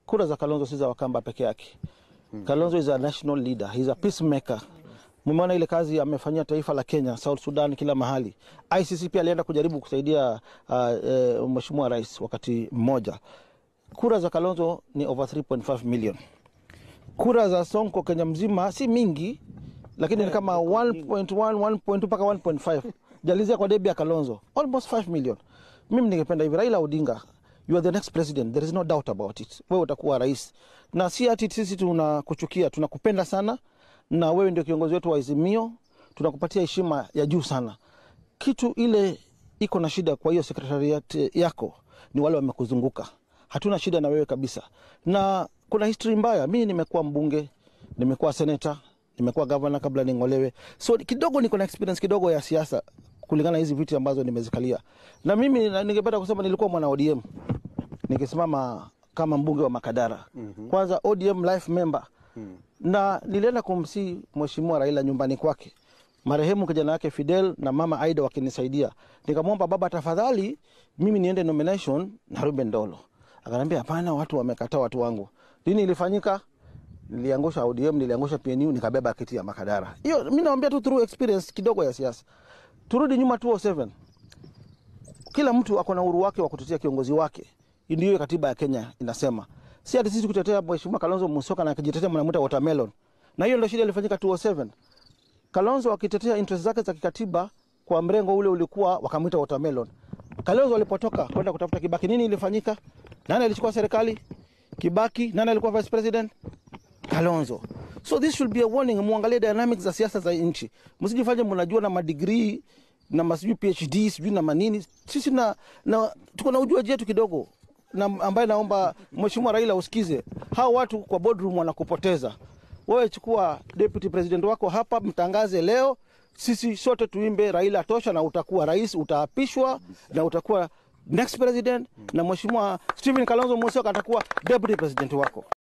kura za Kalonzo si za Wakamba peke yake. Kalonzo is a national leader, he's a peacemaker. Mmeona ile kazi amefanyia taifa la Kenya, South Sudan, kila mahali. ICC pia alienda kujaribu kusaidia uh, uh, mheshimiwa rais wakati mmoja. Kura za Kalonzo ni over 3.5 million. Kura za Sonko Kenya mzima si mingi, lakini ni kama 1.1 1.2 mpaka 1.5 jalizia kwa debi ya Kalonzo almost 5 million. Mimi ningependa hivi, Raila Odinga, you are the next president, there is no doubt about it. Wewe utakuwa rais, na si ati sisi tunakuchukia, tunakupenda sana, na wewe ndio kiongozi wetu wa Azimio, tunakupatia heshima ya juu sana. Kitu ile iko na shida kwa hiyo sekretariat yako ni wale wamekuzunguka. Hatuna shida na wewe kabisa, na kuna history mbaya. Mimi nimekuwa mbunge, nimekuwa seneta, nimekuwa gavana kabla ning'olewe, so kidogo niko na experience kidogo ya siasa kulingana na hizi viti ambazo nimezikalia. Na mimi na- ningependa kusema nilikuwa mwana ODM nikisimama kama mbunge wa Makadara. Kwanza ODM life member na nilienda kumsi mheshimiwa Raila nyumbani kwake, marehemu kijana wake Fidel na mama Aida wakinisaidia. Nikamwomba baba, tafadhali mimi niende nomination na Ruben Dolo. Akaniambia hapana, watu wamekataa watu wangu. Lini ilifanyika? Niliangusha ODM, niliangusha PNU, nikabeba kiti ya Makadara. Hiyo mimi naambia tu through experience kidogo ya siasa. Turudi nyuma 207 kila mtu ako na uhuru wake wa kutetea kiongozi wake. Ndio hiyo katiba ya Kenya inasema, si ati sisi kutetea mheshimiwa Kalonzo Musyoka na akijitetea mnamuita watermelon, na hiyo ndio shida ilifanyika 207. Kalonzo akitetea interest zake za kikatiba kwa mrengo ule ulikuwa wakamwita watermelon. Kalonzo alipotoka kwenda kutafuta Kibaki, nini ilifanyika? Nani alichukua serikali? Kibaki. Nani alikuwa vice president? Kalonzo. So this should be a warning, muangalie dynamics za siasa za nchi, msijifanye mnajua na madigrii na masijui PhD sijui na manini. Sisi na, na tuko na ujuaji yetu kidogo na ambaye naomba mheshimiwa Raila usikize, hao watu kwa boardroom wanakupoteza wewe. Chukua deputy president wako hapa, mtangaze leo, sisi sote tuimbe Raila tosha, na utakuwa rais, utaapishwa na utakuwa next president, na mheshimiwa Stephen Kalonzo Musyoka atakuwa deputy president wako.